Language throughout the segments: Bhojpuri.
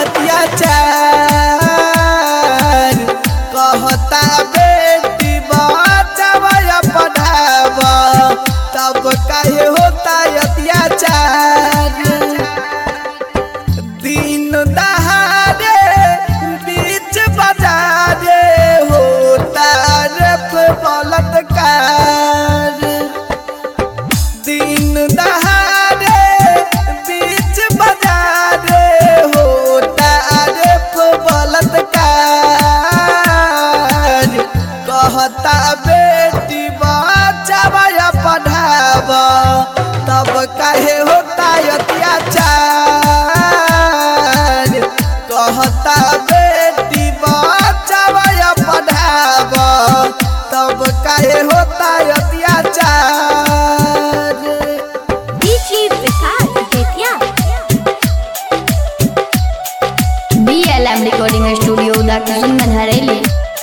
अत्याचार कहता बेटी बचाव या पढ़ाव तब काहे होता अत्याचार दिन दहाड़े बीच बाजारे होता रफ बलात्कार दिन दहाड़े बीच बाजारे होता रफ बलात्कार कहता बेटी बचाव या पढ़ाव तब काहे होता अत्याचार कहता बेटी बचाव या पढ़ाव तब काहे होता अत्याचार DJ Vikas Aditya. BLM Recording Studio Udakishan Manhareli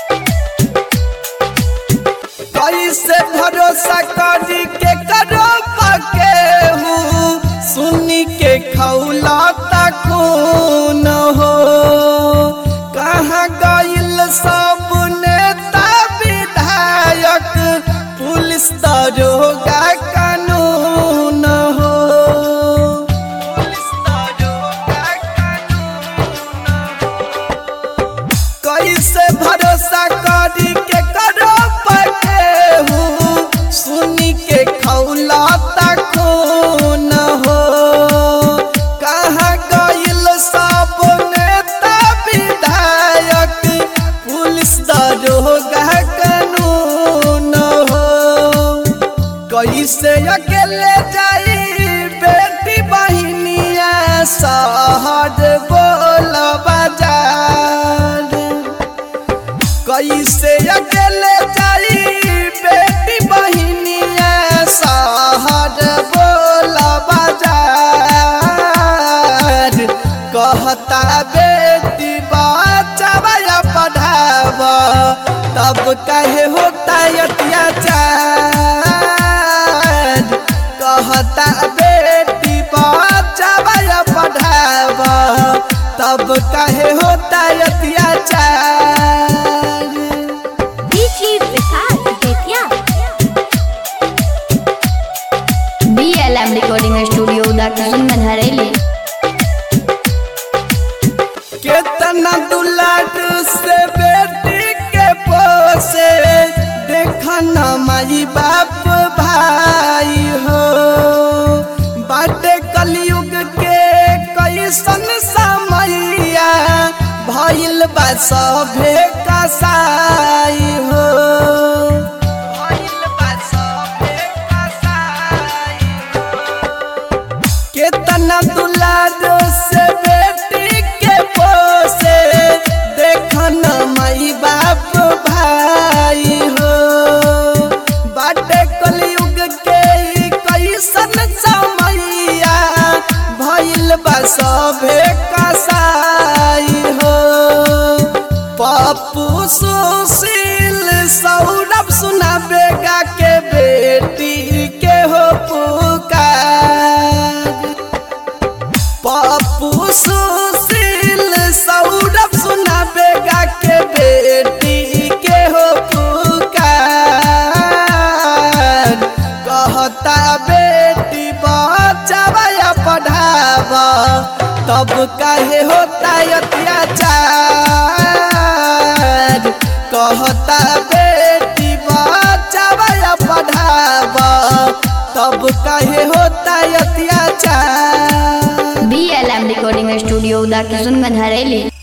कैसे भरोसा करी के करो पके हूँ सुनी के खौला खून हो कहाँ गइल सब नेता विधायक पुलिस दरोगा कानून हो पुलिस दरोगा कानून कैसे भरोसा करी के करो पके हूँ सुनी के खौला खून हो कहाँ गइल सब नेता विधायक पुलिस दरोगा कानून हो कैसे अकेले जाई बेटी बहिनिया शहर बोल बाजार कैसे अकेले जाई बेटी बहिनिया शहर बोल बाजार कहता बेटी बचाव या पढ़ाव तब कहे होता अत्याचार कहता बेटी बचाव या पढ़ाव तब कहे होता अत्याचार DJ Vikas Aditya. BLM Recording Studio Udakishan Manhareli केतना दुलाट से बेटी के पोसे देखना माई बाप भाई हो बाटे कलयुग के कैसन समैया भइल बा सभे कसाई हो भइल बा सभे कसाई केतना दुलार से बेटी के पोसे देखन माई बाप भाई हो बाटे कलयुग के ई कैसन समैया भइल बा सभे कसाई हो पप्पू सुशील सौरभ सुनाबेगा के बेटी के हो पुकार पप्पू सुशील सौरभ सुनाबेगा के बेटी के हो पुकार कहता बेटी बचाव या पढ़ाव तब काहे होता अत्याचार कहता बेटी बचाव या पढ़ाव तब काहे होता अत्याचार BLM Recording Studio Udakishan Manhareli